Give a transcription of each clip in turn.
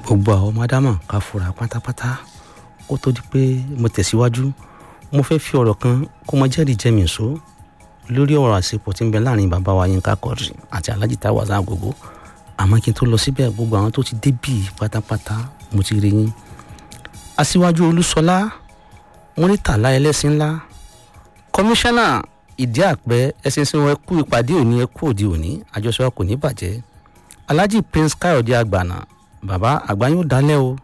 gbogbo àwọn ọmọ ádámà ká fura pátápátá kó tó di pé mo tẹ̀síwájú mo fẹ́ fi ọ̀rọ̀ kan kó mọ jẹ́rìí jẹ́mi ìṣó lórí ọ̀rọ̀ àsìkò tí ń bẹ láàrin bàbá wa Yínká Quadri àti Alhaji Taiwo Hassan Agogo àmọ́ kí n tó lọ síbẹ̀ gbogbo àwọn tó ti débì pátápátá mo ti rí yín aṣíwájú Olúṣọlá mọ́nítàlá ẹlẹ́sìn ńlá kọmíṣánná ìdí àpẹ ẹsìn sí wọn ẹkú ìpàdé òní ẹkú òde òní àjọṣe wa kò ní bàjẹ́ Alhaji Prince Káyọ̀dé Àgbàna bàbá àgbà yóò dálẹ̀ o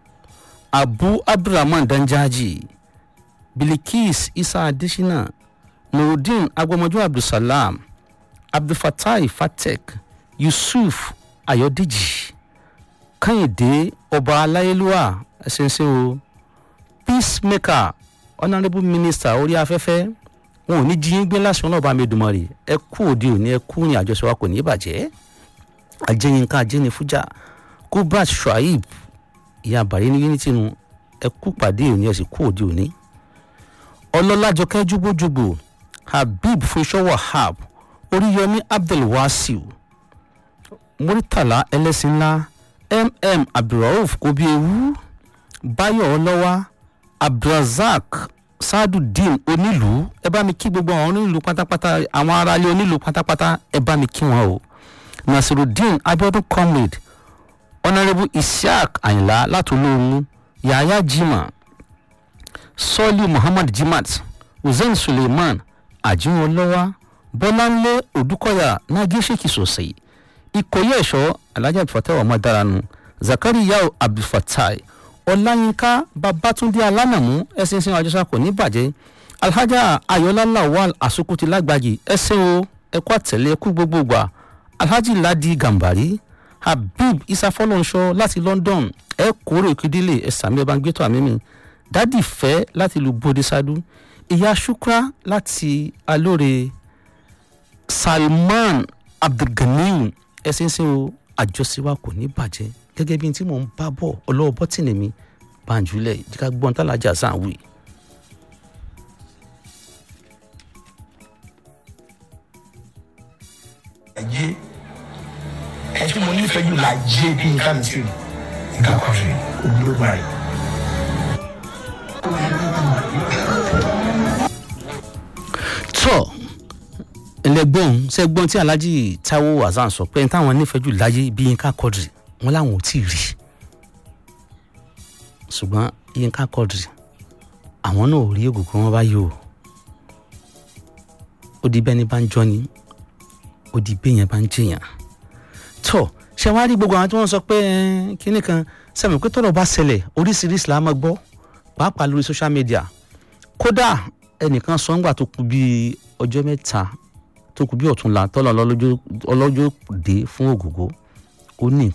Abu Abdulrahman Danjaji Bilikis Isa Adesina Nurudeen agbọmọjọ Abdulsalam Abdulfatai Fatek Yusuf Ayọ̀dèjì Kẹ́hìndé ọba aláyélúwà ẹsẹ̀nsẹ̀ o peacemaker honourable minister orí afẹ́fẹ́ wọn ò ní jí yín gbé lásán náà bá mi dùnmọ́ rè ẹ kú òde òní ẹ kú ní àjọṣe wa kò ní bàjẹ́ ajẹ́yinká ajẹ́nifújà kubrat shuaib ìyá bàrí ní unity nu ẹ kú pàdé òní ẹ sì kú òde òní ọlọ́lájọkẹ́ jùgbòjùgbò habib fúnṣọ́ wahab oríyọmí abdulwasiu muritala ẹlẹ́sìn ńlá mm abdulrauf kobiewu báyọ̀ ọlọ́wà abdulrasaq sadudeen onílùú ẹ bá mi kí gbogbo àwọn onílùú pátápátá àwọn aráalé onílùú pátápátá ẹ bá mi kí wọn o nasirudeen abiodun comrade honourable isiaq ayinla látolóhùn yahaya jimá sọ́ọ̀lì muhammad jimat hussein suleiman àjùwọ̀lọ́wà bọ́láńlé odúkọ̀yà nagẹ́sẹ̀kì sọ̀sẹ̀ ìkòyí ẹ̀ṣọ́ alhaji abdulfatai ọmọdaranu zakariya abdulfatai ọláyínká babatunde alánàmú ẹsìn sin àjọṣà kò ní bàjẹ́ alhaja ayọ̀lá lawal asukuti lágbàjì ẹsẹ̀ o ẹ̀kọ́ àtẹ̀lé ẹ̀kú gbogbogbà alhaji ladi gambari habib isafọlọ́nṣọ́ láti london ẹ̀ kórè kídílé ẹ̀sàmì ẹ̀bá gbẹ́tọ̀ àmì mi dádì fẹ́ láti lu bodisadu ìyá shukra láti alóore salman abdulganiu ẹsìn sin o àjọṣe wa kò ní bàjẹ́ gẹ́gẹ́ bí n tí mò ń bá bọ̀ ọlọ́wọ́ bọ́tìnì mi banjulẹ̀ jíká gbọ́n tálájà sàn wí. ayé ẹ tí mo nífẹ̀ẹ́ jù láyé bí nǹkan mi sí nǹkan kan rí olóògbé rẹ̀. tọ́ ẹlẹgbọ́n sẹ́gbọ́n tí Alhaji Taiwo Hassan sọ pé táwọn nífẹ̀ẹ́ jù láyé bí Yínká Quadri wọn làwọn ò tí ì rí ṣùgbọ́n Yínká Quadri àwọn náà ò rí ògùnkùn wọn báyìí o ó di bẹ́ni bá ń jọ ni ó di béèyàn bá ń jèèyàn tọ́ ṣé wàá rí gbogbo àwọn tí wọ́n sọ pé kínní kan sẹ́mi pé tọ́lọ̀ bá ṣẹlẹ̀ oríṣiríṣi la máa gbọ́ pàápàá lórí social media kódà ẹnìkan sọ ńgbà tó kù bíi ọjọ́ mẹ́ta tó kù bí ọ̀túnla tọ́lọ̀ ọlọ́jọ́ dé fún ògògó ó ní